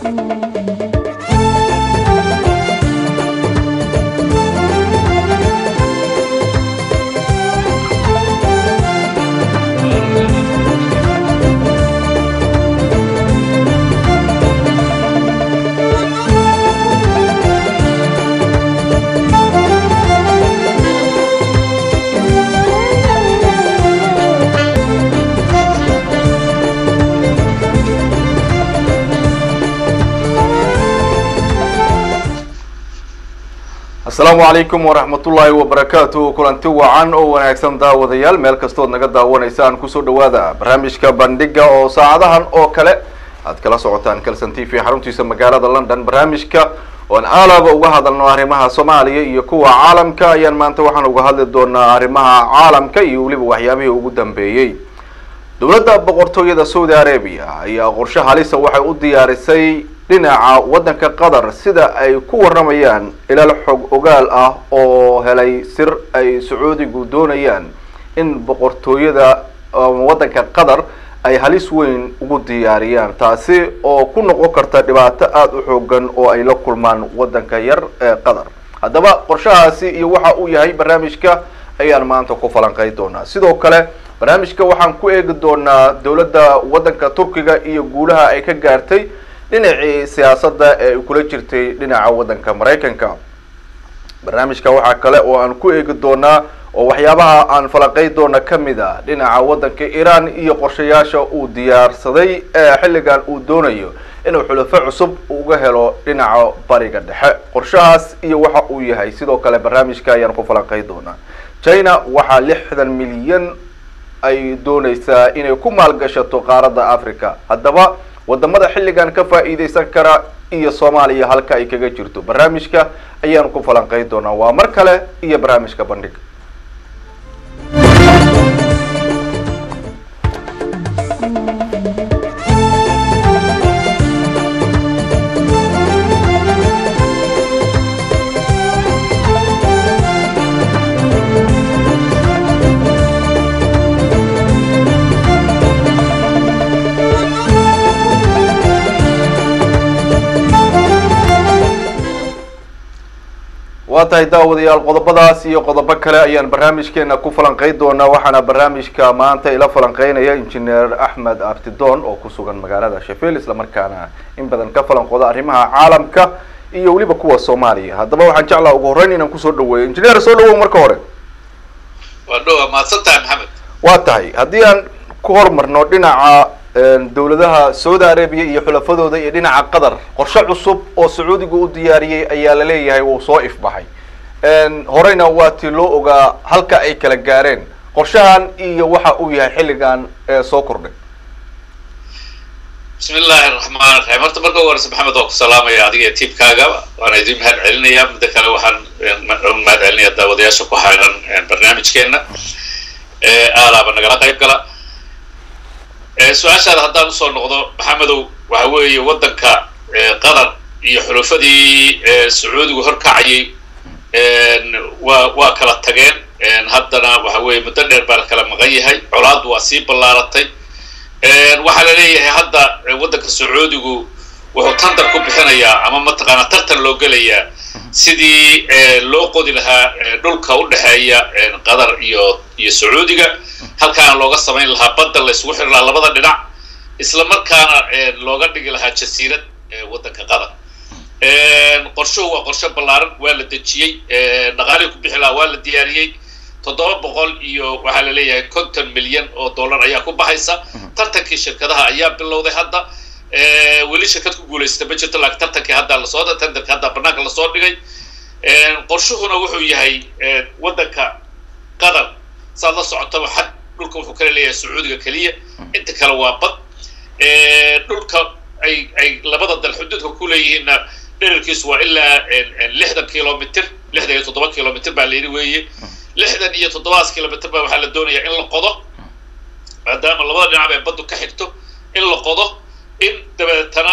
asalaamu calaykum waraxmatullaahi wabarakaatu kulanti wacan oo wanaagsan daawadayaal meel kastood naga daawanaysaan kusoo dhawaada barnaamijka bandhiga oo saacadahan oo kale aad kala socotaan calson t v xaruntiisa magaalada london barnaamijka oan aalaba uga hadalno arrimaha soomaaliya iyo kuwa caalamka ayaan maanta waxaan uga hadli doonaa arrimaha caalamka iyo weliba waxyaabihii ugu dambeeyey dowladda boqortooyada saudi arabia ayaa qorshe halisa waxay u diyaarisay dhinaca waddanka qatar sida ay ku waramayaan ilaal xog ogaal ah oo helay sir ay sacuudigu doonayaan in boqortooyada waddanka qatar ay halis weyn ugu diyaariyaan taasi oo ku noqon karta dhibaato aada u xoogan oo ay la kulmaan waddanka yar ee qatar haddaba qorshahaasi iyo waxa uu yahay barnaamijka ayaan maanta ku falanqey doonaa sidoo kale barnaamijka waxaan ku eegi doonaa dowladda waddanka turkiga iyo guulaha ay ka gaartay dhinacii siyaasadda ee ay kula jirtay dhinaca waddanka maraykanka barnaamijka waxaa kale oo aan ku eegi doonaa oo waxyaabaha aan falanqey doona kamid a dhinaca waddanka iran iyo qorshayaasha uu diyaarsaday ee xilligan uu doonayo inuu xulafo cusub uga helo dhinaca bariga dhexe qorshahaas iyo waxa uu yahay sidoo kale barnaamijka ayaan ku falanqey doonaa china waxaa lixdan milyan ay dooneysaa inay ku maalgashato qaaradda africa haddaba wadamada xilligan ka faa'iideysan kara iyo soomaaliya halka ay kaga jirto barnaamijka ayaan ku falanqey doonaa waa mar kale iyo barnaamijka bandhiga waa tahay daawadayaal qodobadaas iyo qodobo kale ayaan barnaamijkeena ku falanqey doonaa waxaana barnaamijka maanta ila falanqeynaya injineer axmed abtidoon oo ku sugan magaalada sheffield islamarkaana in badan ka falanqooda arrimaha caalamka iyo weliba kuwa soomaaliya haddaba waxaan jeclaa ugu horreyn inaan kusoo dhaweeyo injineer soo dhawow marka hore waa dhowa mahadsan tahay maxamed waa tahay haddii aan ku hormarno dhinaca dowladaha saudi arabia iyo xulafadooda iyo dhinaca qatar qorshe cusub oo sacuudigu u diyaariyey ayaa la leeyahay wuu soo ifbaxay horeyna waa tii loo ogaa halka ay kala gaareen qorshahan iyo waxa uu yahay xilligan soo kordhay bismi illaahi raxmaan raxiim horta marka ugu horeysa maxamed waa ku salaamaya adiga iyo tiibkaaga waana idin mahad celinaya midda kale waxaan mahad celinaya daawadayaasha ku xayran barnaamijkeena aalaaba nagala qayb gala su-aashaada haddaan usoo noqdo maxamedow waxa weeye waddanka qatar iyo xulufadii sacuudigu horkacayay waa waa kala tageen haddana waxa weeye muddo dheer baa la kala maqan yahay colaaddu waa sii ballaaratay waxaa la leeyahay hadda waddanka sacuudigu wuxuu tandar ku bixinayaa ama mataqaanaa tartan loo gelayaa sidii loo qodi lahaa dhulka u dhexeeya qatar iyo iyo sacuudiga halkaana looga samayn lahaa badda la isugu xiri lahaa labada dhinac isla markaana looga dhigi lahaa jasiirad waddanka qatar qorshuhu waa qorshe ballaaran waa la dejiyey dhaqaalihii ku bixi lahaa waa la diyaariyey toddoba boqol iyo waxaa la leeyahay konton milyan oo dollar ayaa ku baxaysa tartankii shirkadaha ayaa bilowday hadda weli shirkad ku guulaysata ma jirto laakiin tartankii hadda lasoo tenderka hadda banaanka lasoo dhigay qorshuhuna wuxuu yahay waddanka qatar saad la socotaba xad dhulka wuxuu kala leeyahay sacuudiga keliya inta kale waa bad dhulka ay ay labada dal xuduudka ku leeyihiinna dherarkiisu waa ilaa lixdan kilomitr lixdan iyo toddoba kilomitr baa layidhi weeye lixdan iyo toddobadaas kilomitr baa waxaa la doonayaa in la qodo maadaama labada dhinac ay baddu ka xigto in la qodo in dabeetana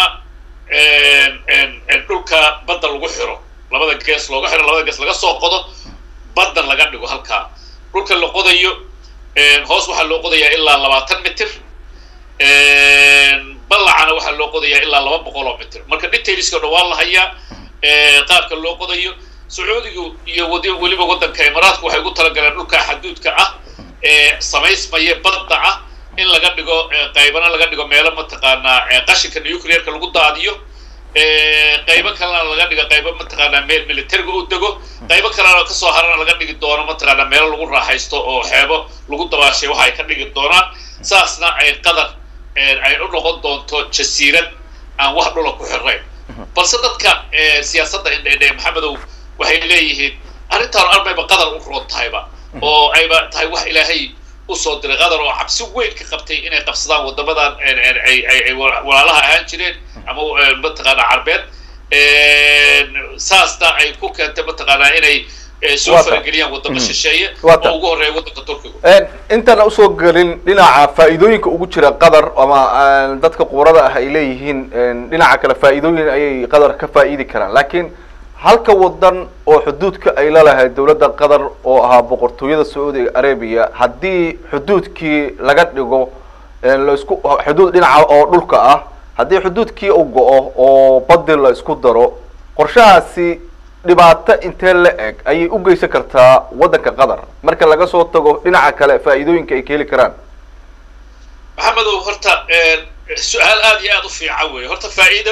dhulka badda lagu xiro labada gees looga xiro labada gees laga soo qodo baddan laga dhigo halkaa dhulka la qodayo hoos waxaa loo qodayaa ilaa labaatan mitir ballacana waxaa loo qodayaa ilaa laba boqol oo mitr marka detailska dhan waa la hayaa qaabka loo qodayo sacuudigu iyo wad weliba waddanka imaaraadku waxay ugu talagaleen dhulka xaduudka ah ee samaysmaya badda ah in laga dhigo qaybana laga dhigo meelo mataqaanaa qashinka nuclearka lagu daadiyo qaybo kalena laga dhigo qaybo mataqaanaa meel militariga u dego qaybo kalena kasoo harana laga dhigi doono mataqaanaa meelo lagu raaxaysto oo xeebo lagu dabaashay waxa ay ka dhigi doonaan saasna ay qadar ay u noqon doonto jasiirad aan wax dhula ku xirayn balse dadka siyaasadda indheindhe maxamedow waxay leeyihiin arrintaan armayba qadar u roon tahayba oo ayba tahay wax ilaahay usoo diray qadar oo cabsi weyn ka qabtay inay qabsadaan waddamadan ay walaalaha ahaan jireen ama mataqaanaa carbeed saasna ay ku keentay mataqaanaa inay soo farageliyaan waddamo shisheeye oo ugu horreeya waddanka turkiga intaan usoo gelin dhinaca faa'iidooyinka ugu jira qadar ama dadka quurada ah ay leeyihiin dhinaca kale faa'iidooyin ayay qadar ka faa'iidi karaan laakiin halka wadan oo xuduudka ay lalahay dowladda qatar oo ahaa boqortooyada sacuudiga arabia haddii xuduudkii laga dhigo laisku xuduud dhinaca oo dhulka ah haddii xuduudkii u go-o oo badi la isku daro qorshahaasi dhibaato intee la eg ayay u geysan kartaa waddanka qatar marka laga soo tago dhinaca kale faa'iidooyinka ay ka heli karaan maxamedow horta su-aal aada iyo aada u fiican wey horta faa'iido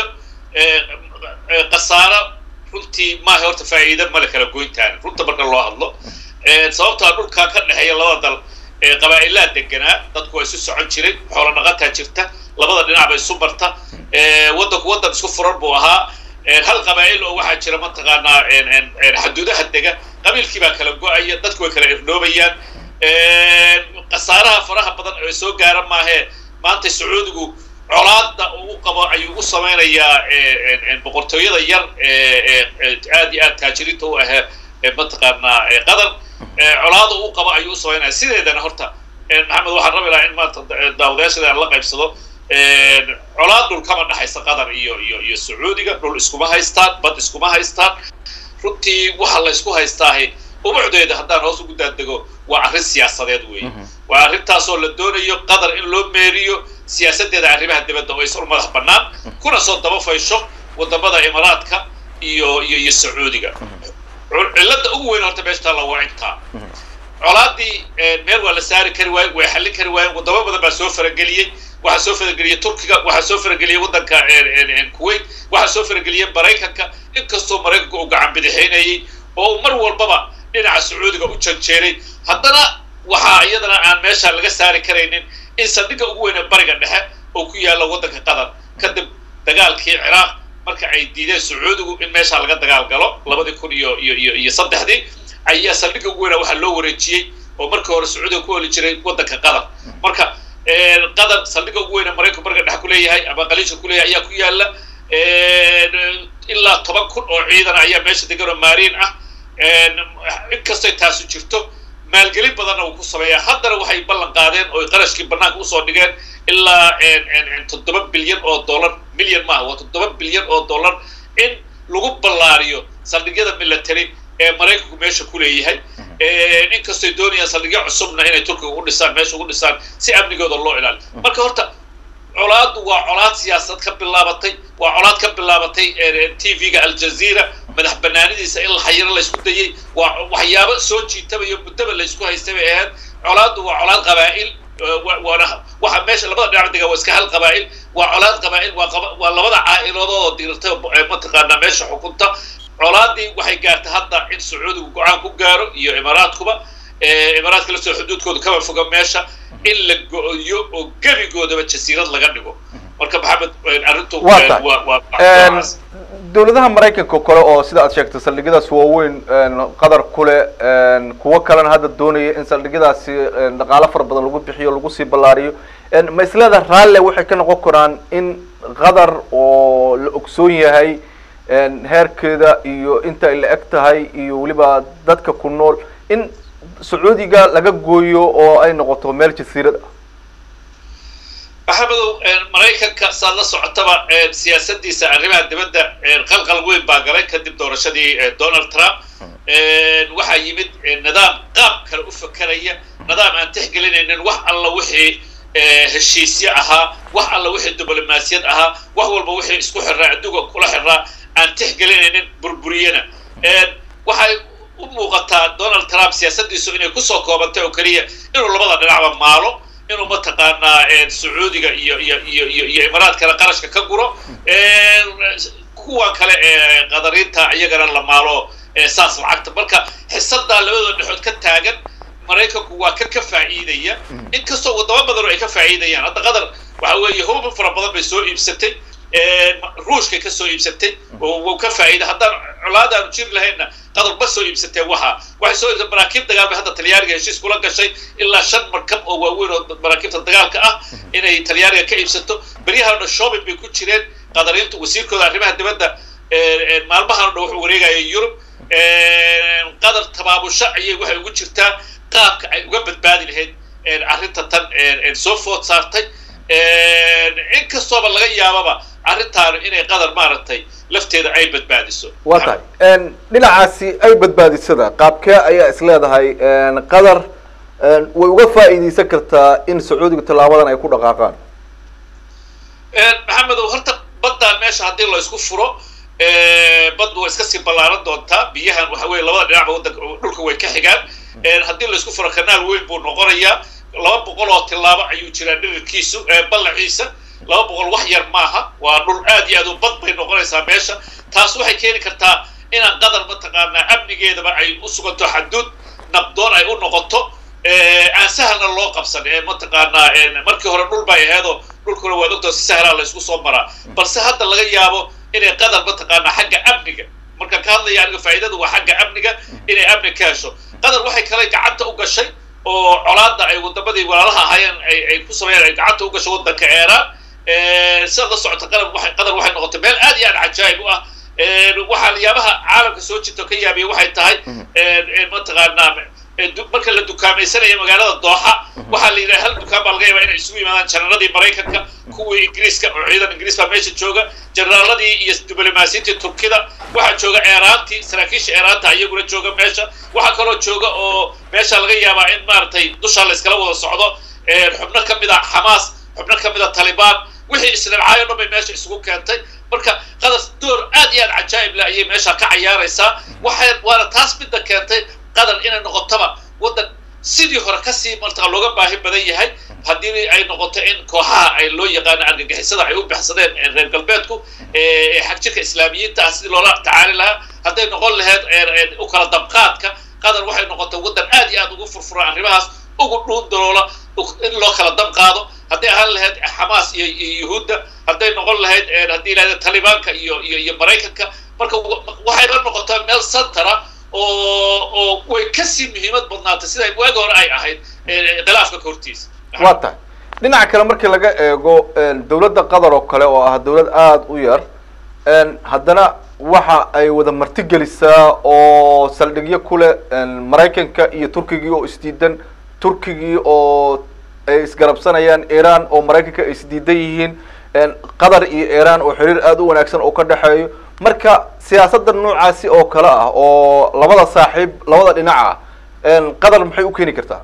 khasaaro runtii maaha horta faa'iida male kala goyntaan runta marka loo hadlo sababtaa dhulkaa ka dhexeeya labada dal qabaa'ilaa deganaa dadku waa isu socon jiray xoolo dhaqataa jirta labada dhinac ba isu marta waddanku waddan isku furan buu ahaa hal qabaa'il oo waxaa jira mataqaanaa xaduudaha dega qabiilkii baa kala go-aya dadku way kala irnoobayaan khasaaraha faraha badan ee soo gaara maahee maanta sacuudigu colaada uu qabo ayuu u samaynayaa boqortooyada yar aad iyo aad taajiriinta u ahee mataqaanaa qatar colaada uu qabo ayuu u samaynaya sideedana horta maxamed waxaan rabi lahaa in maanta daawadayaashada aan la qaybsado colaad dhul kama dhexaysa qatar iyo iyo iyo sacuudiga dhul iskuma haystaan bad iskuma haystaan runtii waxa la isku haystaahi umucdeeda haddaan hoos ugu daadego waa arrin siyaasadeed weeye waa arrintaasoo la doonayo qatar in loo meeriyo siyaasaddeeda arrimaha dibadda oo isur madax bannaan kuna soo daba faysho waddamada imaaraadka iyo iyo iyo sacuudiga cilladda ugu weyn horta meesha taalla waa intaa colaadii meel waa la saari kari waaye way xallin kari waayeen waddamo badan baa soo farageliyey waxaa soo farageliyey turkiga waxaa soo farageliyey waddanka kuwait waxaa soo farageliyey maraykanka inkastoo maraykanka uu gacan bidixaynayey oo mar walbaba dhinaca sacuudiga u janjeeray haddana waxaa iyadana aan meesha laga saari karaynin in saldhigga ugu weyne bariga dhexe oo ku yaalla waddanka qatar kadib dagaalkii ciraaq marka ay diideen sacuudigu in meesha laga dagaal galo labadii kun iyo iyo iyo iyo saddexdii ayaa saldhigga ugu weyna waxaa loo wareejiyey oo markii hore sacuudiga ku heli jiray waddanka qatar marka qatar saldhigga ugu weyne maraykanku bariga dhexe kuleeyahay ama qaliisha kuleeyahay ayaa ku yaalla ilaa toban kun oo ciidan ayaa meesha degan oo maariin ah inkastay taasu jirto maalgelin badanna uu ku sameeyaa haddana waxay ballan qaadeen oo qarashkii bannaanka usoo dhigeen ilaa toddoba bilyan oo dollar milyan maaha waa toddoba bilyan oo dollar in lagu ballaariyo saldhigyada military ee maraykanku meesha ku leeyahay inkastoy doonayaan saldhigyo cusubna inay turkiga u dhisaan meesha ugu dhisaan si amnigooda loo ilaaliyo marka horta colaaddu waa colaad siyaasad ka bilaabatay waa colaad ka bilaabatay t v-ga aljazeera madax banaanidiisa in xayiro laysku dayey waa waxyaabo soo jiitamayo muddaba laysku haystay bay ahayd colaaddu waa colaad qabaa'il waana waxa meesha labada dhinac dega waa iska hal qabaa'il waa colaad qabaa'il waa waa labada caa'iladood oo dirirtay mataqaanaa meesha xukunta colaadii waxay gaartay hadda in sacuudigu go-aan ku gaaro iyo imaaraadkuba imaaraadka lasoo xuduudkooda kama foga meesha in la go-yo oo gebigoodaba jasiirad laga dhigo marka maxamed arrintu dowladaha maraykanka kale oo sida aad sheegtay saldhigyadaas waaweyn qatar kule kuwo kalena hadda doonaya in saldhigyadaasi dhaqaalo fara badan lagu bixiyo lagu sii ballaariyo ma isleeda raalle waxay ka noqon karaan in qatar oo la ogsoon yahay heerkeeda iyo inta ay la eg tahay iyo weliba dadka ku nool in sacuudiga laga gooyo oo ay noqoto meel jasiirad ah maxamedow maraykanka saad la socotaba siyaasadiisa arrimaha dibadda qalqal weyn baa galay kadib doorashadii donald trump waxaa yimid nidaam qaab kale u fakeraya nidaam aan tixgelinaynin wax alla wixii heshiisyo ahaa wax alla wixii diblomaasiyad ahaa wax walba wixii isku xirraa adduunka kula xirraa aan tixgelinaynin burburiyana waxay u muuqataa donald trump siyaasaddiisu inay kusoo koobantay oo keliya inuu labada dhinacba maalo inuu mataqaanaa sacuudiga iyo iyo iyo iyo iyo imaaraadkana qarashka ka guro kuwan kale ee qadariinta iyagana la maalo saas lacagta marka xisadaa labadooda dhexood ka taagan maraykanku waa ka ka faa'iidaya inkastoo wadamo badan oo ay ka faa'iidayaan hadda qatar waxa weeye hubin fara badan bay soo iibsatay ruushkay ka soo iibsatay oo wuu ka faa'iida haddaan colaada aanu jiri lahaynna qatar ma soo iibsatee waxa waxay soo iibsatay maraakiib dagaal bay hadda talyaaniga heshiis kula gashay ilaa shan markab oo waaweyn oo maraakiibta dagaalka ah inay talyaaniga ka iibsato beryahan dhan shopping bay ku jireen qadariintu wasiirkooda arrimaha dibadda maalmahan o dhan wuxuu wareegaya yurub qatar tabaabusho ayay waxay ugu jirtaa qaabka ay uga badbaadi lahayd arrinta tan soo food saartay inkastooba laga yaababa arrintaanu inay qadar maaragtay lafteeda ay badbaadiso waa tahay dhinacaasi ay badbaadisada qaabkee ayaa is leedahay qadar way uga faa'iidaysan kartaa in sacuudiga tallaabadan ay ku dhaqaaqaan maxamedow horta baddaan meesha haddii la isku furo baddu waa iska sii ballaaran doontaa biyahan waxa weye labada dhinacba waddanka dhulka way ka xigaan haddii la isku furo kanaal weyn buu noqonayaa laba boqol oo tillaabo ayuu jiraa dhirirkiisu ballaciisa laba boqol wax yar maaha waa dhul aad iyo aad u bad bay noqonaysaa meesha taas waxay keeni kartaa inaan qadar mataqaanaa amnigeedaba ay u suganto xaduud nabdoon ay u noqoto aan sahalna loo qabsan mataqaanaa markii hore dhul bay aheedoo dhulkuna waad ogtaa si sahlaa la isku soo maraa balse hadda laga yaabo inay qadar mataqaanaa xagga amniga markaan ka hadlaya aniga faa'iidadu waa xagga amniga inay amni ka hesho qadar waxay kale gacanta u gashay oo colaadda ay wadamadii walaalaha ahaayeen ay ku sameeyeen ay gacanta u gashay waddanka eeraan sidaad la socota qadar waxay qadar waxay noqotay meel aad iyo aad cajaa'ib u ah waxaa yaabaha caalamka soo jirta ka yaabiya waxay tahay mataqaanaa marka la dukaamaysanaya magaalada dooxa waxaa la yidhaha hal dukaan baa laga yaabaa inay isugu yimaadaan jenaraaladii maraykanka kuwii ingiriiska oo ciidan ingiriis baa meesha jooga jenaraaladii iyo diblomaasiyiintii turkida waxaa jooga eeraantii saraakiisha eeraanta iyaguna jooga meesha waxaa kaloo jooga oo meesha laga yaabaa in maaragtay dushaa la iskala wada socdo xubno ka mid a xamaas xubno ka mid a talibaan wixii isnabcaayo dhan bay meesha isugu keentay marka qadar door aad iyo aad cajaa'ib leh ayay meesha ka cayaaraysaa waxay waana taas midda keentay qadar inay noqotoba waddan sidii hore kasii martaa looga baahi badan yahay haddii ay noqoto in kooxaha ay loo yaqaano argagixisada ay u baxsadeen reer galbeedku ee xag jirka islaamiyiinta ah sidii loola tacaali lahaa hadday noqon lahayd u kala dabqaadka qadar waxay noqotay waddan aad iyo aad ugu furfuran arrimahaas ugu dhuun daloola in loo kala dab qaado hadday ahaan lahayd xamaas iyo yuhuudda hadday noqon lahayd haddii lahada talibaanka iyo iyo iyo maraykanka marka waxay la noqotaa meel santara oo oo way kasii muhiimad badnaatay sida waagi hore ay ahayd khilaafka ka hortiisa waa tahay dhinaca kale markii laga eego dawladda qatar oo kale oo ah dawlad aada u yar haddana waxa ay wada martigelisaa oo saldhigyo kule maraykanka iyo turkigii oo isdiidan turkigii oo ay isgarabsanayaan iran oo maraykanka ay isdiidan yihiin qatar iyo iran oo xiriir aada u wanaagsan oo ka dhexeeyo marka siyaasadda noocaasi oo kale ah oo labada saaxiib labada dhinac ah qatar maxay u keeni kartaa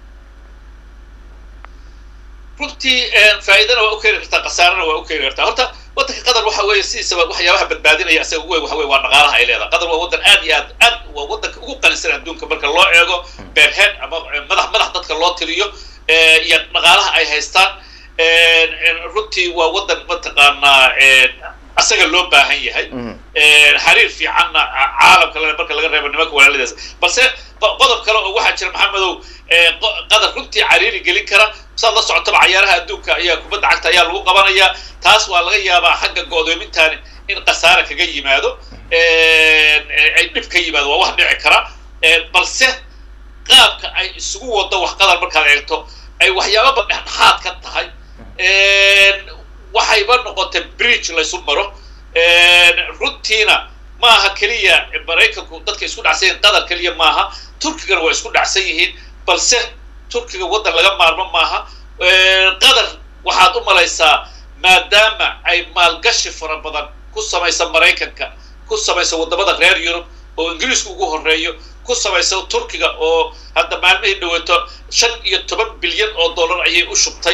runtii faa'iidana waa u keeni kartaa khasaarana waa u keeni kartaa horta waddanka qatar waxa weeye sidiisaba waxyaabaha badbaadinaya asaga ugu weyn waxa weye waa dhaqaalaha ay leedahay qatar waa waddan aad iyo aad aad waa waddanka ugu qanisan adduunka marka loo eego beerhead ama madax madax dadka loo tiriyo iyo dhaqaalaha ay haystaan runtii waa waddan mataqaanaa asaga loo baahan yahay xiriir fiicanna caalamka le marka laga reebo nimanka walaaladaas balse qodob kale oo waxaa jira maxamedow qadar runtii cariiri gelin kara saad la socotaba cayaaraha adduunka ayaa kubadda cagta ayaa lagu qabanayaa taas waa laga yaabaa xagga go'doomintaani in khasaara kaga yimaado ay dhib ka yimaado waa wax dhici kara balse qaabka ay isugu wado wax qadar markaad eegto ay waxyaababa dhexdhexaad ka tahay waxayba noqotay bridge laysu maro runtiina maaha keliya maraykanku dadka isku dhacsan yihiin qatar keliya maaha turkigana waa isku dhacsan yihiin balse turkiga waddan laga maarmo maaha qatar waxaad u malaysaa maadaama ay maalgashi fara badan ku samaysa maraykanka ku samaysa waddamada reer yurub oo ingiriisku ugu horreeyo ku samaysa turkiga oo hadda maalmihii dhaweeto shan iyo toban bilyan oo dollar ayay u shubtay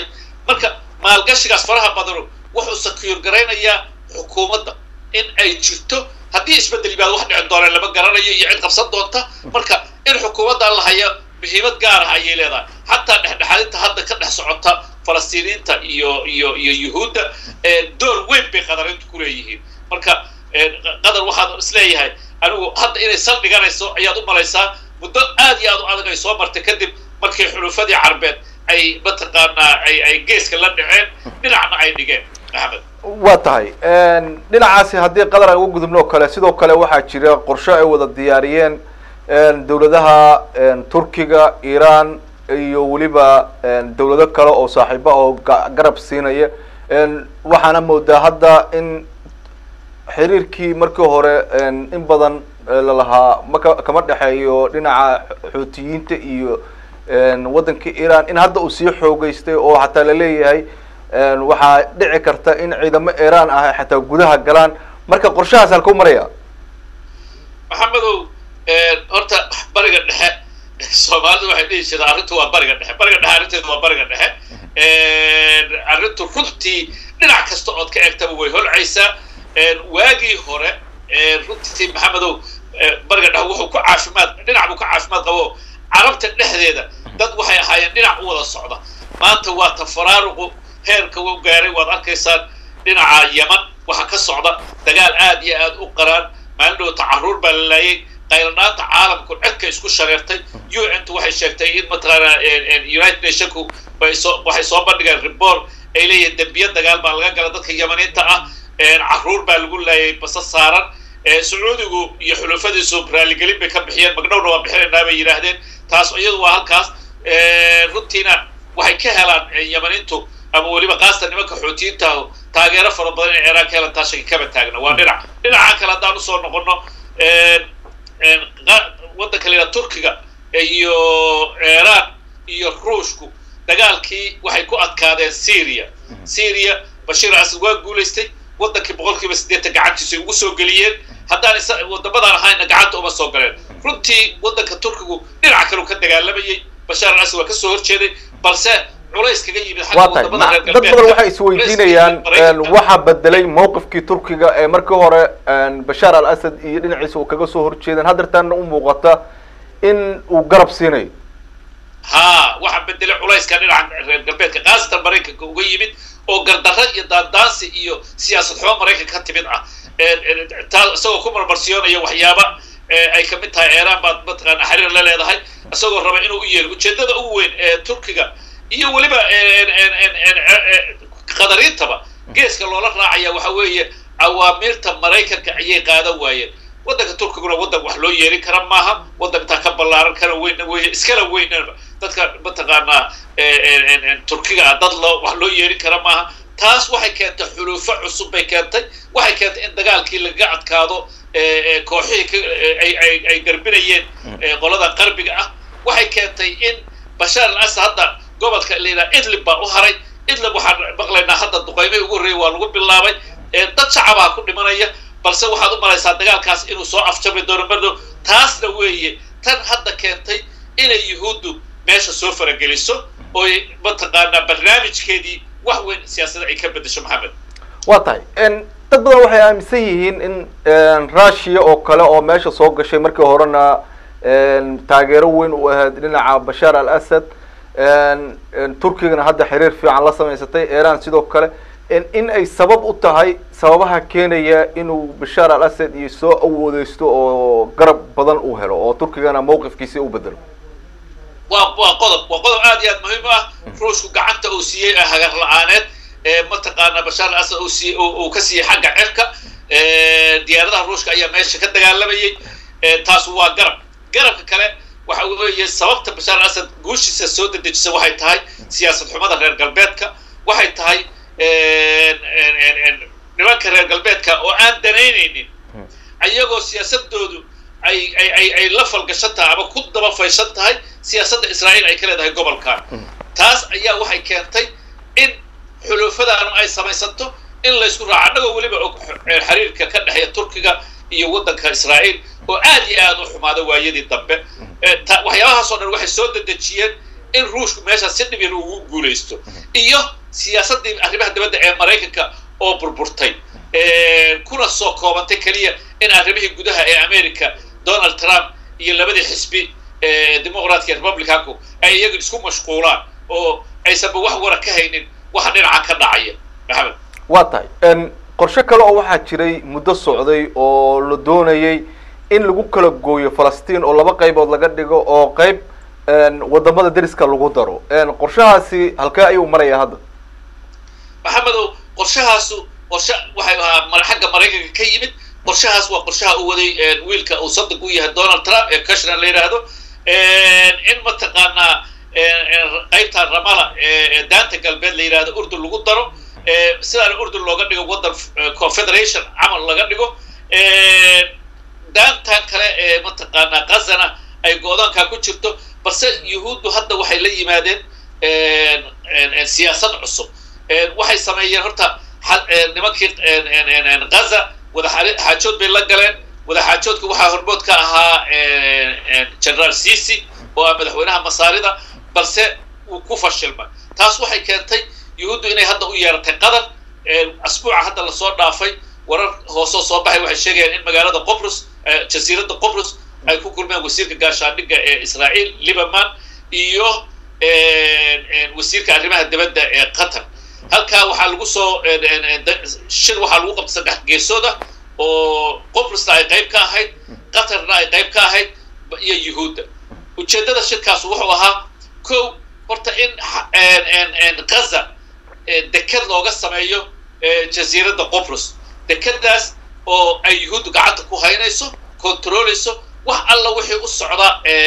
marka maalgashigaas faraha badanu wuxuu secure garaynayaa xukuumadda in ay jirto haddii isbeddel yimaado wax dhici doona lama garanayo iyo cid qabsan doonta marka in xukuumadda la hayo muhiimad gaar ah ayay leedahay xataa dhexdhexaadinta hadda ka dhex socota falastiiniinta iyo iyo iyo yuhuudda door weyn bay qadarintu ku leeyihiin marka qadar waxaan isleeyahay anigu hadda inay sal dhiganayso ayaad u malaysaa muddo aad iyo aad u adag ay soo martay kadib markii xulufadii carbeed ay mataqaanaa ay ay geeska la dhaceen dhinacna ay dhigeen maxamed waa tahay dhinacaasi haddii qadar aan uga gudubno o kale sidoo kale waxaa jira qorshe ay wada diyaariyeen dowladaha turkiga iran iyo weliba dowlado kale oo saaxiiba oo garab siinaya waxaana moodaa hadda in xiriirkii markii hore in badan lalahaa maka kama dhexeeyo dhinaca xuutiyiinta iyo waddanka iran in hadda uu sii xoogeystay oo xataa laleeyahay waxaa dhici karta in ciidamo iran ah xataa gudaha galaan marka qorshahaas halkau maraya maxamedow horta bariga dhexe soomaalidu waxay dhihi jirtaa arrintu waa bariga dhexe bariga dhexe arrinteedu waa bariga dhexe arrintu runtii dhinac kasta ood ka eegtaba way holcaysaa waagii hore runtii maxamedow bariga dhexe wuxuu ku caafimaad dhinac buu ka caafimaad qabo carabta dhexdeeda dad waxay ahaayeen dhinac u wada socda maanta waa tafaraaruqu heerka u gaaray waad arkaysaan dhinaca yaman waxaa ka socda dagaal aad iyo aad u qaraan maalin dhowta carruur baa la laayay qayladhaanta caalamku cedka isku shareertay un tu waxay sheegtay in mataqaana united nationku bay soo waxay soo bandhigeen report ay leeyihiin dembiye dagaal baa laga gala dadka yamaniinta ah carruur baa lagu laayay basa saaran sacuudigu iyo xulufadiisu raaligelin bay ka bixiyeen magdhowna waa bixinaynaa bay yidhaahdeen taas iyadu waa halkaas runtiina waxay ka helaan yamaniintu ama weliba kaastan nimanka xuutiyiinta taageero fara badan in ciraan ka helan taa shaki kaba taagna waa dhinac dhinacan kale haddaan usoo noqono waddanka la yidhaha turkiga iyo iiraan iyo ruushku dagaalkii waxay ku adkaadeen syria syria bashiir asad waa guulaystay waddankii boqol kiiba siddeetan gacantiisa ugu soo geliyeen haddaan waddamadaan ahayna gacanta uma soo galeen runtii waddanka turkigu dhinac kaleu ka dagaalamayey bashaar al asad waa kasoo horjeeday balse culays kaga yimid waa tahay dad badan waxay isweydiinayaan waxaa bedelay mawqifkii turkiga ee markii hore bashaar al asad iyo dhinaciisa uu kaga soo horjeedeen haddeertaana u muuqata in uu garab siinayo ha waxaa bedelay culayska dhinaca reer galbeedka khaasatan maraykanka uga yimid oo gardarra iyo daandaansi iyo siyaasad xumo maraykanka ka timid ah taa isagoo ku marmarsiyoonaya waxyaaba ay kamid tahay iiraan baad mataqaana xiriir la leedahay isagoo raba inuu u yeelo ujeedada ugu weyn ee turkiga iyo weliba qadariintaba geeska loola raacaya waxa weeye awaamiirta maraykanka ayay qaadan waayeen waddanka turkiguna waddan wax loo yeelin kara maaha waddantaa ka ballaaran kana weynna wey iskala weynaba dadka mataqaanaa turkiga ah dad loo wax loo yeelin kara maaha taas waxay keentay xulufo cusub bay keentay waxay keentay in dagaalkii lagaga adkaado kooxihii ay garbinayeen qolada qarbiga ah waxay keentay in bashaar al asad hadda gobolka la yidhaha idlib baa u haray idlib waxaan maqlaynaa hadda duqaymihii ugu horreeyay waa lagu bilaabay dad shacabaa ku dhimanaya balse waxaad u malaysaa dagaalkaas inuu soo afjabi doono mardow taasna weeye tan hadda keentay inay yuhuuddu meesha soo farageliso oo mataqaanaa barnaamijkeedii wax weyn siyaasada ay ka bedesho maxamed waa tahay dad badan waxay aaminsan yihiin in russia oo kale oo meesha soo gashay markii horena taageero weyn u ahayd dhinaca bashaar al asad turkigana hadda xiriir fiican la samaysatay iran sidoo kale in ay sabab u tahay sababaha keenaya inuu bashaar al asad iyo soo awoodeysto oo garab badan uu helo oo turkigana mawqifkiisi u bedelo waa waa qodob waa qodob aad iyo aad muhiim ah ruushku gacanta uu siiyey hagar la-aaneed mataqaana bashaar al asad usiiy uu ka siiyey xagga cirka diyaaradaha ruushka ayaa meesha ka dagaalamayay taas waa garab garabka kale waxa weeye sababta bashaar al asad guushiisa soo dedejisa waxay tahay siyaasad xumada reer galbeedka waxay tahay nimanka reer galbeedka oo aan danaynaynin ayagoo siyaasadoodu ay ay ay ay la falgashan tahay ama ku daba faysan tahay siyaasadda israa'iil ay ka leedahay gobolkan taas ayaa waxay keentay in xulufadaanu ay samaysanto in laysku raaco annagoo weliba og xiriirka ka dhexeeya turkiga iyo waddanka israa'iil oo aad iyo aad u xumaada waayadii dambe waxyaabahaasoo dhan waxay soo dedejiyeen in ruushku meeshaas si dhibin ugu guulaysto iyo siyaasaddii arrimaha dibadda ee maraykanka oo burburtay kuna soo koobantay keliya in arrimihii gudaha ee america donald trump iyo labadii xisbi demoqratka iyo republicanku ay iyagu isku mashquulaan oo aysanba wax wara ka haynin waxa dhinaca ka dhacaya maxamed waa tahay qorshe kale oo waxaa jiray muddo socday oo la doonayay in lagu kala gooyo falastiin oo laba qaybood laga dhigo oo qayb wadamada deriska lagu daro qorshahaasi halkee ayuu maraya hadda maxamedow qorshahaasu qorshe waxay ahaa xagga maraykanka ka yimid qorshahaas waa qorshaha uu waday wiilka uu sadig u yahay donald trump ee cushner la yidhaahdo in mataqaanaa qaybta ramala ee daanta galbeed la yidhahdo urdun lagu daro sidaana urdun looga dhigo waddan confederation camal laga dhigo daantan kale ee mataqaanaa gazana ay go-doonkaa ku jirto balse yuhuuddu hadda waxay la yimaadeen siyaasad cusub waxay sameeyeen horta nimankii gaza wadaxaajood bay la galeen wadaxaajoodka waxaa hormood ka ahaa generaal cici oo ah madaxweynaha masaarida balse wuu ku fashilmay taas waxay keentay yuhuuddu inay hadda u yeeratay qatar asbuuca hadda lasoo dhaafay warar hoosoo soo baxay waxay sheegayaan in magaalada qobrus jasiiradda qobrus ay ku kulmeen wasiirka gaashaandhigga ee israa'iil libaman iyo wasiirka arrimaha dibadda ee qatar halkaa waxaa lagu soo shir waxaa lagu qabtay saddex geesooda oo qobrusna ay qayb ka ahayd qatarna ay qayb ka ahayd iyo yuhuudda ujeeddada shirkaas wuxuu ahaa kow horta in gaza deked looga sameeyo jasiiradda qobrus dekedaas oo ay yuhuuddu gacanta ku haynayso controleyso wax alla wixii u socda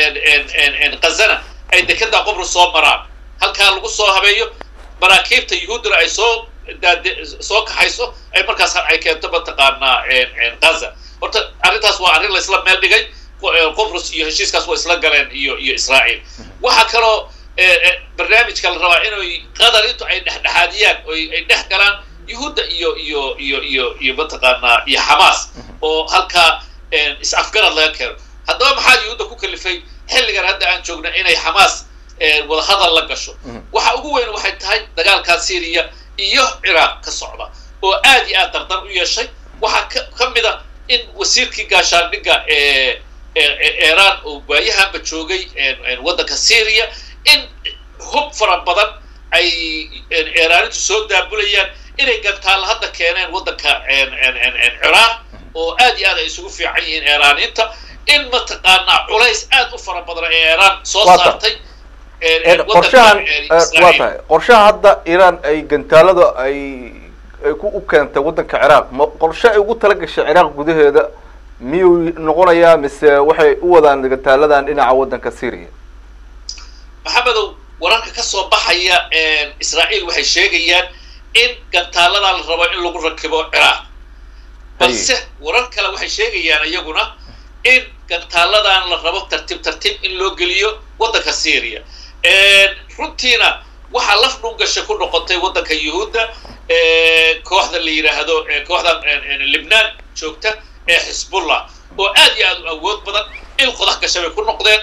gazana ay dekeda qobrus soo maraan halkaa lagu soo habeeyo maraakiibta yuhuudduna ay soo soo kaxayso ay markaas ay keento mataqaanaa gaza horta arrintaas waa arrin laisla meel dhigay qobrus iyo heshiiskaas waa isla galeen iyo iyo israa'iil waxaa kaloo barnaamijka la rabaa inay qatar intu ay dhexdhexaadiyaan oo ay dhex galaan yuhuudda iyo iyo iyo iyo iyo mataqaanaa iyo xamaas oo halkaa is-afgarad laga keeno haddaba maxaa yuhuudda ku kalifay xilligan hadda aan joogna inay xamaas wadahadal la gasho waxa ugu weyn waxay tahay dagaalkaa syriya iyo ciraaq ka socda oo aad iyo aad dardar u yeeshay waxaa ka mid a in wasiirkii gaashaandhigga ee iiraan oo waayahanba joogay waddanka syriya in hub fara badan ay iiraanintu soo daabulayaan inay gantaalla hadda keeneen waddanka ciraaq oo aad iyo aad ay isugu fiican yihiin iiraaniinta in mataqaanaa culays aad u fara badan ee iiraan soo saartay qorshahan waa tahay qorshaha hadda iiraan ay gantaalada ay ay ku u keentay waddanka ciraaq ma qorshe ay ugu tala gashay ciraaq gudaheeda miyuu noqonayaa mise waxay u wadaan gantaaladan dhinaca waddanka syria maxamedow wararka ka soo baxaya israa'iil waxay sheegayaan in gantaaladan la rabo in lagu rakibo ciraaq balse warar kale waxay sheegayaan iyaguna in gantaaladan la rabo tartiib tartiib in loo geliyo waddanka syria runtiina waxaa laf dhungasha ku noqotay waddanka yuhuudda kooxda la yidhaahdo kooxda libnaan joogta ee xisbullah oo aad iyo aad u awood badan il qodax gasha bay ku noqdeen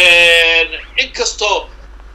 inkastoo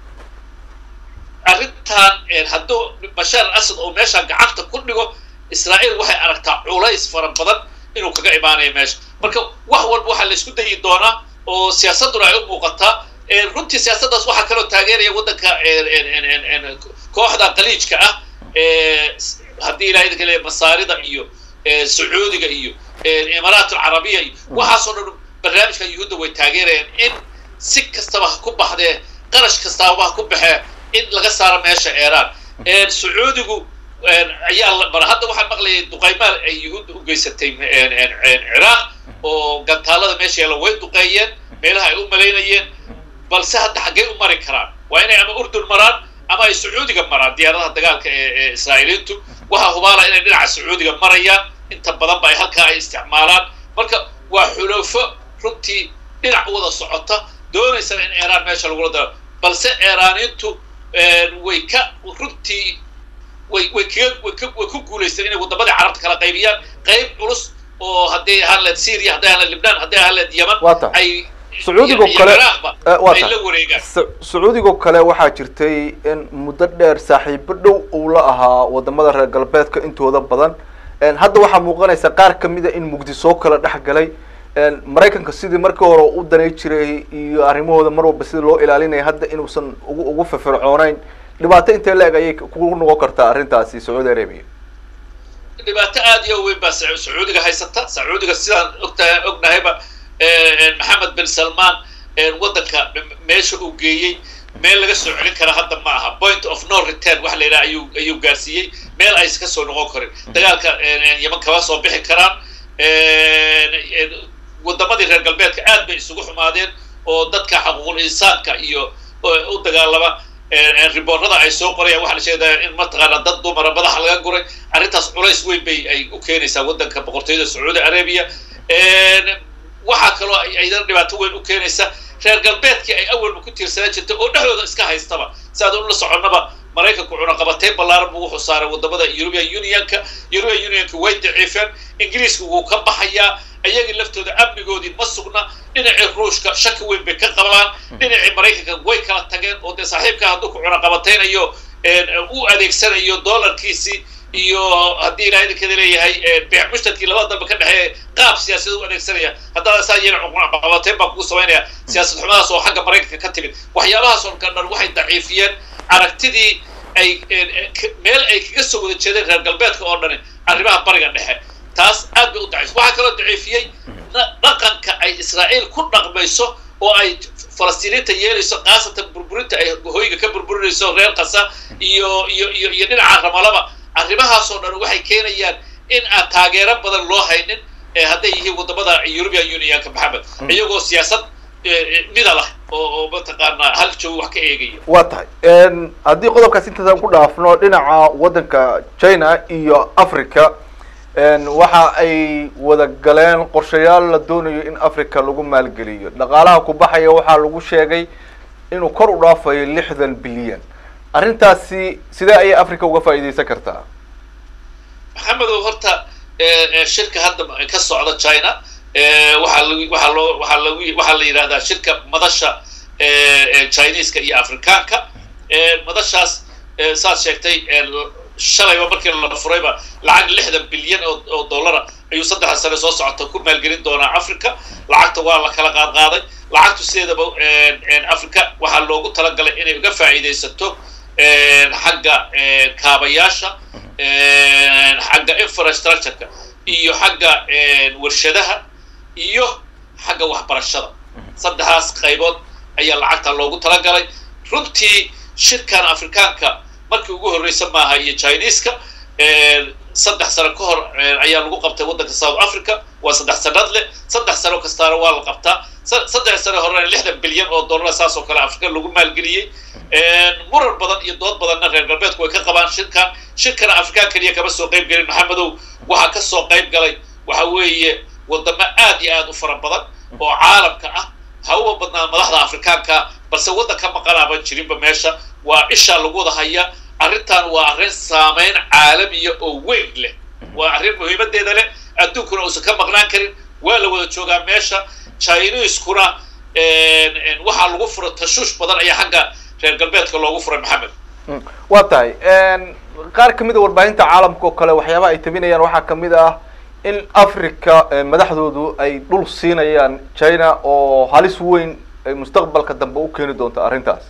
arrintan hadduu bashaar al asad oo meeshaan gacanta ku dhigo israa'iil waxay aragtaa culays fara badan inuu kaga imaanayo meesha marka wax walba waxaa la isku dayi doonaa oo siyaasadduna ay u muuqataa runtii siyaasaddaas waxaa kaloo taageeraya waddanka kooxda qaliijka ah haddii ilahay idinka leeya masaarida iyo sacuudiga iyo imaaraat alcarabiya iyo waxaasoo dhan barnaamijka yuhuudda way taageerayaan in si kastaba ha ku baxdee qarash kastaaba ha ku baxee in laga saaro meesha iiraan sacuudigu ayaa mar hadda waxaan maqlayay duqaymaal ay yuhuudda u geysatay ciraaq oo gantaalada meesha yaalla way duqeeyeen meelaha ay u malaynayeen balse hadda xaggey u mari karaan waa inay ama urdun maraan ama ay sacuudiga maraan diyaaradaha dagaalka ee israa'iiliintu waxaa hubaala inay dhinaca sacuudiga marayaan inta badanba ay halkaa ay isticmaalaan marka waa xulofo runtii dhinac wada socota doonaysana in iiraan meesha lagula daro balse iiraaniintu way ka runtii way way kaga way ka way ku guulaysteen inay waddamadii carabta kala qaybiyaan qayb culus oo hadday ahaan leed syria hadday ahaan leed libnaan hadday ahaan leed yaman ay sacuudigoo iyo kale ciraaqba eh, waa ay tahay. la wareegaan Sa- sacuudigoo kale waxaa jirtay in muddo dheer saaxiibo dhow uu la ahaa wadamada reer galbeedka intooda badan En hadda waxaa muuqanaysa qaar kamida in muqdisoo kala dhex galay En maraykanka sidii markii hore u danay jiray iyo arrimahooda mar walba sidii loo ilaalinaya hadda inuusan ugu ugu firfircooneyn dhibaato intee la-eg ayay ku noqon kartaa arrintaasi sacuudi arabia dhibaato aad iyo weyn baa Sacu- sacuudiga haysata sacuudiga sidaan ogtahay ognahayba eh, maxamed bin salman eh, waddanka m- meesha uu geeyey meel laga soo celin kara hadda ma aha point of no return wax la yidhaha ayuu ayuu gaarsiiyey meel aysan ka soo noqon karin dagaalka eh, yeman kama soo bixi karaan Eh, eh, wadamadii reer galbeedka aad bay isugu xumaadeen oo dadka xaquuqul insaanka iyo oo u dagaalama eh, eh, riboorada ay soo qorayaan waxaa la sheegaya in mataqaana dad dumara madaxa laga guray arrintaas culays weyn bay ay u keenaysaa waddanka boqortooyada sacuudi arabia waxaa kaloo ay aydan dhibaato weyn u keenaysa reer galbeedkii ay awalba ku tiirsanaan jirtay oo dhexdooda iska haystaba si aad ula soconnaba maraykanku cunaqabateyn ballaaran buu wuxuu saaray wadamada european unionka european unionka way daciifeen ingiriiska wuu ka baxayaa ayagii laftooda amnigoodii ma sugna dhinacii ruushka shaki weyn bay ka qabaan dhinacii maraykanka way kala tageen oo dee saaxiibka hadduu ku cunaqabateynayo u adeegsanayo dollarkiisii iyo haddii ilahay idinkada leeyahay beec mushtarkii labada dambe ka dhexeeya qaab siyaasada u adeegsanaya haddaad saa yeelin cunaqabateyn baa kugu samaynaya siyaasad xumadaas oo xagga maraykanka ka timid waxyaabahaas oo dhan waxay daciifiyeen aragtidii ay meel ay kaga soo wada jeedeen reer galbeedka oo dhani arrimaha bariga dhexe taas aad bay u daciif waxaa kaloo daciifiyey dhaqanka ay israa'iil ku dhaqmayso oo ay falastiiniinta yeelayso khaasatan burburinta ay hoyga ka burburinayso reer kasa iyo iyo iyo iyo dhinaca ramalaba arrimahaasoo dhan waxay keenayaan in aan taageero badan loo haynin hadday yihiin wadamada european unionka maxamed iyagoo siyaasad mida lah oo oo mataqaanaa hal joog wax ka eegaya waa tahay haddii qodobkaas intaasaan ku dhaafno dhinaca waddanka china iyo africa waxa ay wada galeen qorshayaal la doonayo in africa lagu maalgeliyo dhaqaalaha ku baxaya waxaa lagu sheegay inuu kor u dhaafayo lixdan bilyan arrintaasi sidee ayay africa uga faa'iidaysan kartaa maxamedow horta shirka hadda ka socda china waxaa l waxaa loo waxaa lag waxaa la yidhahdaa shirka madasha chineska iyo afrikaanka madashaas saad sheegtay shalayba markii la furayba lacag lixdan bilyan oo oo dollara ayuu saddexda sane soo socota ku maalgelin doonaa africa lacagta waa la kala qaad qaaday lacagtu sideedaba africa waxaa loogu talagalay inay uga faa'iidaysato xagga kaabayaasha xagga infrastructureka iyo xagga warshadaha iyo xagga waxbarashada saddexdaas qaybood ayaa lacagta loogu talagalay runtii shirkan afrikaanka markii ugu horreysa maaha iyo chineska saddex sano ka hor ayaa lagu qabtay waddanka south africa waa saddex sanad leh saddex sano kastaana waa la qabtaa saddex sano horena lixdan bilyan oo dollar saas oo kale afrika lagu maalgeliyey muran badan iyo dood badanna reer galbeedku way ka qabaan shirkan shirkana afrikaan keliya kama soo qayb gelin maxamedow waxaa ka soo qayb galay waxa weeye wadamo aad iyo aad u fara badan oo caalamka ah ha uba badnaan madaxda afrikaanka balse waddan ka maqanaaban jirinba meesha waa ishaa lagu wada haya arrintan waa arrin saameyn caalamiya oo weyn leh waa arrin muhiimadeeda leh adduunkuna uusan ka maqnaan karin waa la wada joogaa meesha chineskuna waxaa lagu fura tashuush badan ayaa xagga reer galbeedka loogu furay maxamed waa tahay qaar kamid a warbaahinta caalamka oo kale waxyaabaha ay tabinayaan waxaa kamid ah in africa madaxdoodu ay dhul siinayaan china oo halis weyn ay mustaqbalka dambe u keeni doonto arrintaas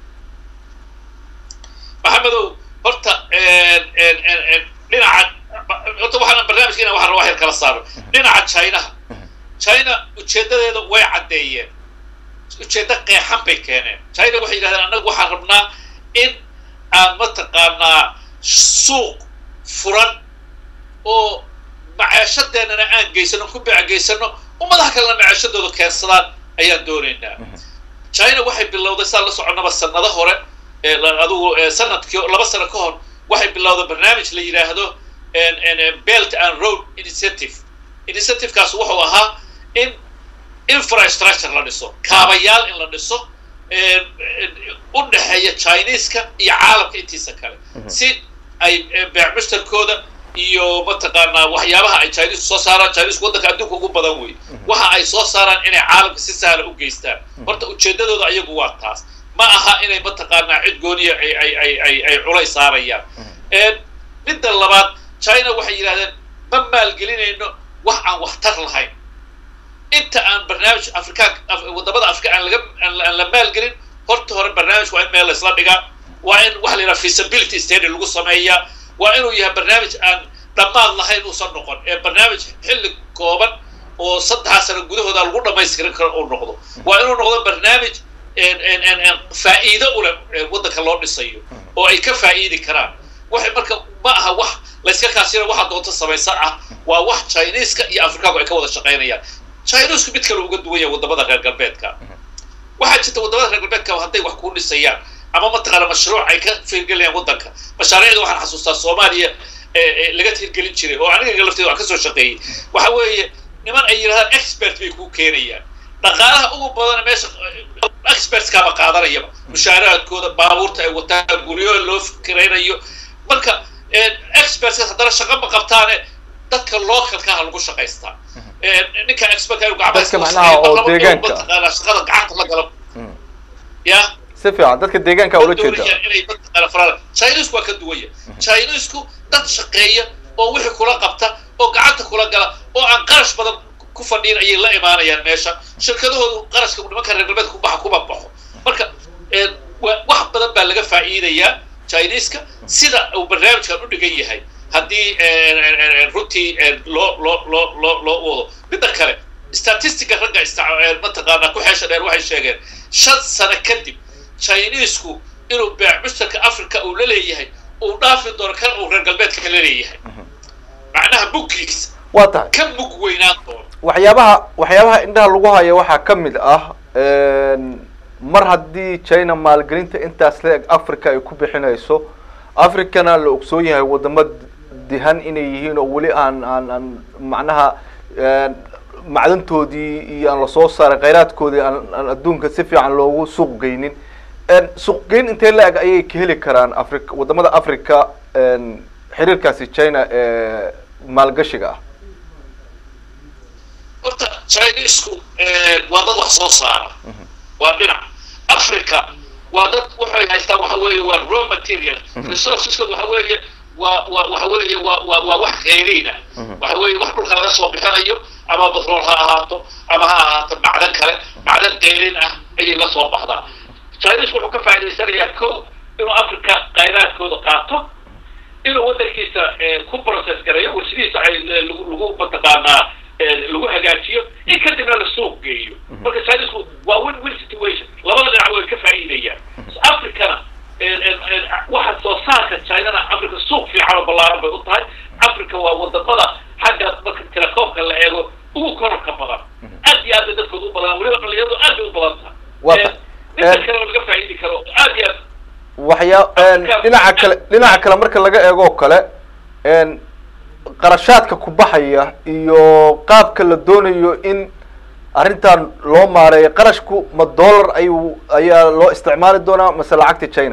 maxamedow horta dhinaca horta waxaan barnaamijkeena waxaan rabaa yar kala saaro dhinaca chinaha china ujeedadeeda way caddeeyeen ujeeddo qeexan bay keeneen china waxay yidhahdeen annagu waxaan rabnaa in aan mataqaanaa suuq furan oo maceeshadeennana aan geysano ku beecegeysano ummadaha kalena maceeshadooda keensadaan ayaan doonaynaa china waxay bilowday saa la soconnaba sanado hore adugu sanadkii laba sano ka hor waxay bilowday barnaamij la yidhaahdo belt and road initiative initiativekaas wuxuu ahaa in infrastructure la dhiso kaabayaal in la dhiso u dhexeeya chineska iyo caalamka intiisa kale si ay beec mushtarkooda iyo mataqaanaa waxyaabaha ay chineisku soo saaraan chineisku waddanka adduunka ugu badan wey waxa ay soo saaraan inay caalamka si sahla u geystaan horta ujeedadooda ayagu waa taas ma aha inay mataqaanaa cid gooniya ay ay ay ay ay culay saarayaan midda labaad china waxay yidhahdeen ma maalgelinayno wax aan waxtar lahayn inta aan barnaamij afrikaan wadamada afrika aan laga aan la maalgelin horta hore barnaamij waa in meel laysla dhigaa waa in waxa la yidhaha feasibility study lagu sameeyaa waa inuu yahay barnaamij aan dhammaad lahayn uusan noqon ee barnaamij xilli kooban oo saddexaa sano gudahooda lagu dhamaystirin karo uu noqdo waa inuu noqdo barnaamij faa'iido uleh waddanka loo dhisayo oo ay ka faa'iidi karaan waxay marka ma aha wax layska kaasina waxa doonto samaysan ah waa wax chineeska iyo afrikaanku ay ka wada shaqaynayaan chinesku mid kale uga duwan yahay wadamada reer galbeedka waxaa jirta wadamada reer galbeedka hadday wax ku dhisayaan ama mataqaana mashruuc ay ka firgelayaan waddanka mashaariicda waxaan xasuustaa soomaaliya laga hirgelin jiray oo aniga lafteeda waan kasoo shaqeeyey waxa weeye niman ay yidhahdaan expert bay kuu keenayaan dhaqaalaha ugu badan meesha expertskaaba qaadanayaba mushaaraadkooda baabuurta ay wataan guryo loo fikiraynayo marka expertska haddana shaqa ma qabtaane dadka localkaha lagu shaqaystaa ninka expertka inuu Dadka macnaha oo deegaanka. mataqaana shaqada gacanta la galo ya si fiican dadka deegaanka ula jeeda doonayaan inay mataqaana farala chinesku waa ka duwanya chinesku dad shaqeeya oo wixii kula qabta oo gacanta kula gala oo aan qarash badan ku fadhiin ayay la imaanayaan meesha shirkadahoodu qarashka nimanka reer galbeedka kubaxa kuma baxo marka wa- wax badan baa laga faa'iidayaa chineska sida uu barnaamijkan u dhigan yahay haddii runtii loo loo loo loo loo wado midda kale statistica ragga ista- mataqaanaa ku xeesha dheer waxay sheegeen shan sano kadib chinesku inuu beec mushtarka africa uu la leeyahay uu dhaafi doono kan uu reer galbeedka la leeyahay macnaha muggiisa waa tahay ka mug weynaan doono waxyaabaha waxyaabaha indhaha lagu hayo waxaa ka mid ah mar haddii china maalgelinta intaas la eg africa ay ku bixinayso africana la ogsoon yahay wadamo dihan inay yihiin oo weli aan aan aan macnaha macdantoodii iyo aan lasoo saaray khayraadkoodii aan aan adduunka si fiican loogu suuq geynin suuqgeyn intee la eg ayay ka heli karaan africa wadamada africa xiriirkaasi china ee maalgashiga ah horta chinesku waa dad wax soo saara waa dhinac africa waa dad waxay haystaan waxa weeye waa raw material resourceskood waxa weeye waa waa waxa weeye waa waa waa wax kheyriina waxa weeye wax dhulka laga soo bixinayo ama batrool ha ahaato ama ha ahaato macdan kale macdan kheyrin ah ayay la soo baxdaa chinesku wuxuu ka faa'idaysanayaa ko inuu africa khayraadkooda qaato inuu waddankiisa ku process gareeyo warshadiisa ay lagu lagu mataqaanaa lagu hagaajiyo in kadibna la suuq geeyo marka chinesku waa win win situation labada dhinac way ka faa'iidayaan africana waxa soo saarka chinana africa suuq fiican oo ballaaran bay u tahay africa waa wadamada xagga marka telekoomka la eego ugu kororka badan aad iyo aad bay dadkooda u badan weliba dhalinyaradu aad bay u badan Waa tahay ta- midka kale oo laga faa'iidi karo aad iyo aad waxyaa dhinaca kale dhinaca kale marka laga eego oo kale qarashaadka ku baxaya iyo qaabka la doonayo in arrintan loo maareeyo qarashku ma dollar ayuu ayaa loo isticmaali doonaa mase lacagta china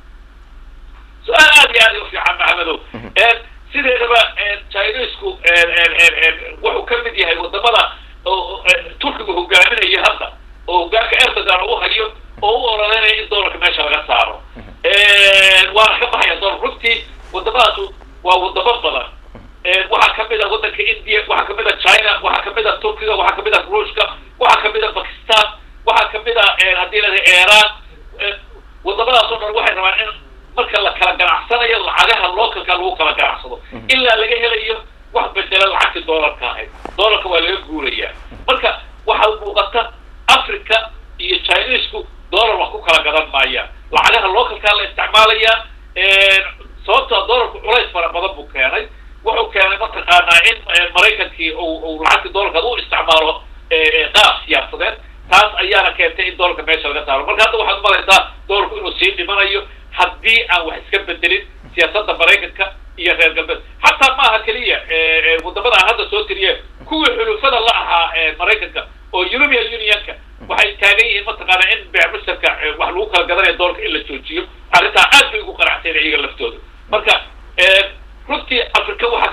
su-aal aad iyo aad u fiican maxamedow sideedaba chinesku wuxuu ka mid yahay wadamada oo turkiga hogaaminayo hadda oo hogaanka erdogan uu hayo oo u ololeynaya in doolarka meesha laga saaro waana ka baxaya doolar runtii wadamadaas waa wadamo badan waxaa kamid a waddanka india waxaa kamid a china waxaa kamid a turkiga waxaa kamid a ruushka waxaa kamid a bakistan waxaa kamid a haddii la iran wadamadaas oo dhan waxay rabaan in marka la kala ganacsanayo lacagaha localka lagu kala ganacsado ilaa laga helayo wax bedela lacagtii doolarka ahayd doolarka waa laga guuraya marka waxaa muuqata africa iyo chinesku doolar wax ku kala gadan maayaan lacagaha localkaa la isticmaalayaa sababtoo doolarku culays fara badan buu keenay wuxuu keenay mataqaanaa in maraykankii uu lacagtii doolarka u isticmaalo qaab siyaasadeed taas ayaana keentay in doolarka meesha laga saaro marka hadda waxaad malaysaa doolarku inuu sii dhimanayo haddii aan wax iska bedelin siyaasadda maraykanka iyo reer galbeed xataa maaha keliya wadamada aan hadda soo tiriye kuwii xulufada la ahaa maraykanka oo european unionka waxay taagan yihiin mataqaana in beecmusharka wax lagu kala gadanayo doolarka in la joojiyo arrintaa aad bay ugu qanacsayn iyaga laftooda marka runtii africa waxaa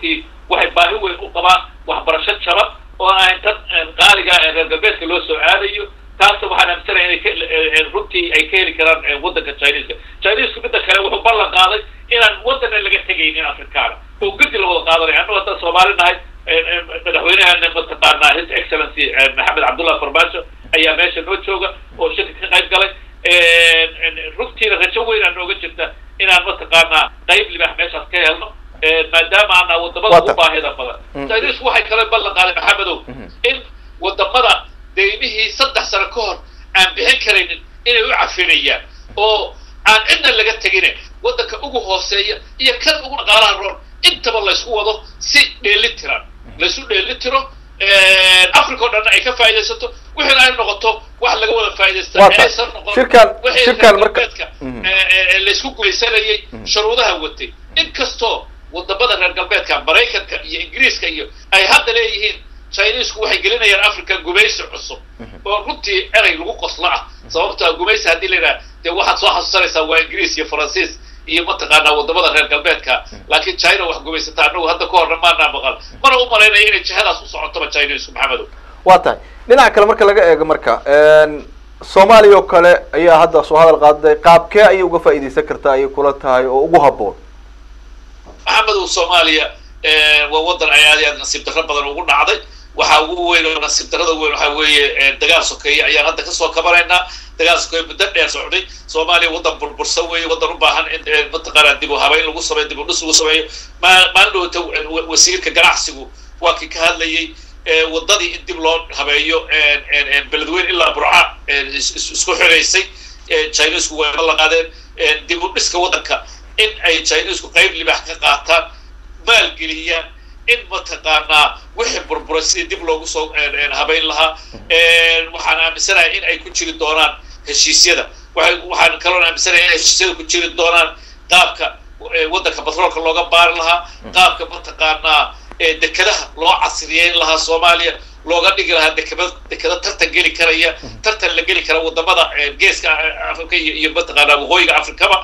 runtii waxay baahi weyn u qabaan waxbarasho jaban oo aan ahayn tan qaaliga ee reer galbeedka loo soo aadayo taasna waxaan aaminsanaya inay runtii ay ka heli karaan waddanka chineska chinesku midda kale wuxuu ballan qaaday inaan waddana laga tegaynin afrikaana oo gudi la wada qaadanaya annagu haddaan soomaali nahay madaxweynaha mataqaanaa his excellency maxamed cabdullah farmaajo ayaa meesha noo jooga oo shirka ka qayb galay runtiina rajo weyn aa nooga jirta inaan mataqaanaa qayb libax meeshaas ka helno maadaama aanaa wadamada ugu baahida badan chinesku waxay kale ballan qaaday maxamedow in wadamada deymihii saddex sano ka hor aan bixin karaynin inay u cafinayaan oo aan cidna laga tegine waddanka ugu hooseeya iyo kan ugu dhaqaalaha roon intaba laysku wado si dheeli tiran laysu dheeli tiro africa o dhanna ay ka faaidaysato wixina ay noqoto wax laga wada faaidaysta inaysan noqonwixii laysku gulaysanayay shuruudaha watay inkastoo wadamada reer galbeedka maraykanka iyo ingiriiska iyo ay hadda leeyihiin chinesku waxay gelinayaan africa gumaysi cusub oo runtii erey lagu qoslo ah sababta gumaysi haddii la yidhaha dee waxaad soo xasuusanaysaa waa ingiriis iyo faransiis iyo mataqaanaa wadamada reer galbeedka laakiin china wax gumaysata anagu hadda ka horna maanaa maqal mana u malaynaya inay jihadaas u socotoba chinesku maxamedow waa tahay dhinaca kale marka laga eego marka soomaaliya oo kale ayaa hadda soo hadal qaaday qaabkee ayay uga faa'iidaysan kartaa ayay kula tahay oo ugu habboon maxamedow soomaaliya waa waddan ay aad iyo aad nasiib darro badan ugu dhacday waxaa ugu weyn oo nasiib darrada weyn waxaa weeye dagaal sokeeye ayaan hadda kasoo kabanaynaa dagaal sokeeye muddo dheer socday soomaaliya waddan burbursan weeye waddan u baahan in mataqaanaa dib u habeyn lagu sameeyo dib u dhis lagu sameeyo maa maalin dhowta wasiirka ganacsigu waa kii ka hadlayay waddadii in dib loo habeeyo beledweyn ilaa burca isku xiraysay chinesku way la qaadeen dib u dhiska waddanka in ay chinesku qayb libax ka qaataan maalgeliyaan in mataqaanaa wixii burburay sidii dib loogu soo habayn lahaa waxaan aaminsanahay in ay ku jiri doonaan heshiisyada waxaan kaloon aaminsanahay in ay heshiisyada ku jiri doonaan qaabka waddanka batroolka looga baari lahaa qaabka mataqaanaa dekadaha loo casriyeyn lahaa soomaaliya looga dhigi lahaa dekada dekada tartan geli karaya tartan la geli kara wadamada geeska africa iyo mataqaanaa waqooyiga afrikaba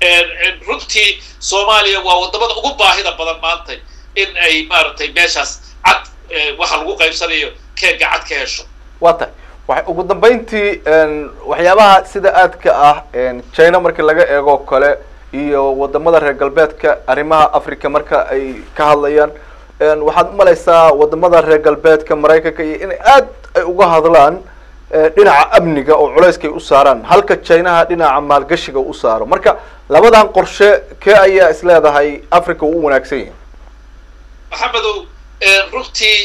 runtii soomaaliya waa wadamada ugu baahida badan maanta in ay maaragtay meeshaas cad waxa lagu qaybsanayo keega cad ka hesho waa tahay wa ugu dambeyntii waxyaabaha sida aadka ah china markii laga eego kale iyo wadamada reer galbeedka arrimaha africa marka ay ka hadlayaan waxaad umalaysaa wadamada reer galbeedka maraykanka iyo in aad ay uga hadlaan dhinaca amniga oo culayskay u saaraan halka chinaha dhinaca maalgashiga u saaro marka labadan qorshe kee ayaa is leedahay africa uu u wanaagsan yahay maxamedow runtii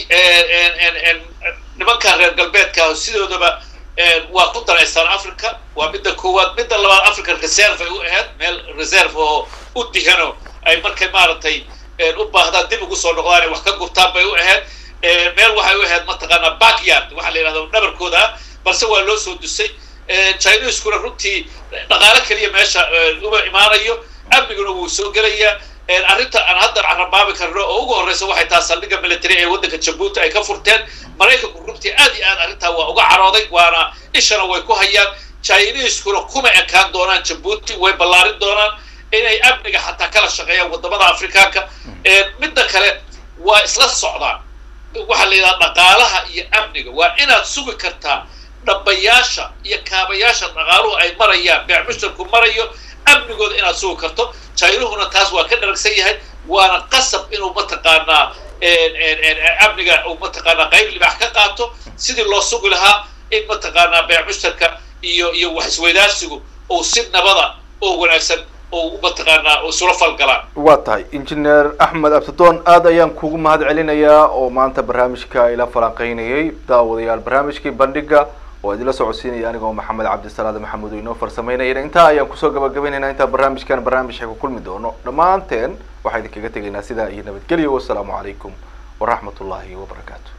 nimanka reer galbeedka sidoodaba waa ku daraysaan africa waa midda koowaad midda labaad africa reserve ay u ahayd meel reserve oo u dihano ay markay maaragtay u baahdaan dib ugu soo noqdaan ay wax ka gurtaan bay u ahayd meel waxay u ahayd mataqaanaa backyard waxaa la yidhahda dhabarkooda ah balse waa loo soo dusay chineskuna runtii dhaqaalo keliya meesha uma imaanayo amniguna wuu soo gelayaa arrinta aan hadda carabaabi karno oo ugu horreysa waxay tahay saldhigga military ee waddanka jabuuti ay ka furteen maraykanku runtii aad iyo aad arrintaa waa uga carooday waana ishana way ku hayaan chineskuna kuma ekaan doonaan jabuuti way ballaarin doonaan inay amniga xataa kala shaqeeyaan wadamada afrikaanka midda kale waa isla socdaan waxaa la yidhaha dhaqaalaha iyo amniga waa inaad sugi kartaa dhabayaasha iyo kaabayaasha dhaqaaluhu ay marayaan beec mushtarku marayo amnigooda inaad sugi karto jainuhuna taas waa ka dharagsan yahay waana qasab inuu mataqaanaa amniga uu mataqaanaa qayb libax ka qaato sidii loo sugi lahaa in mataqaanaa beec mushtarka iyo iyo wax isweydaarsigu uu si nabada oo wanaagsan mataqaanaa isula falgalaan waa tahay injineer axmed abdidoon aad ayaan kugu mahad celinayaa oo maanta barnaamijka ila falanqeynayay daawadayaal barnaamijkii bandhiga oo idinla socodsiinaya anigoo maxamed cabdisalaad maxamuud inoo farsameynayana intaa ayaan kusoo gabagabaynaynaa intaa barnaamijkan barnaamij ku kulmi doono dhammaanteen waxaa idinkaga tegaynaa sidaa iyo nabadgelyo wasalaamu calaykum waraxmat ullaahi wabarakaatu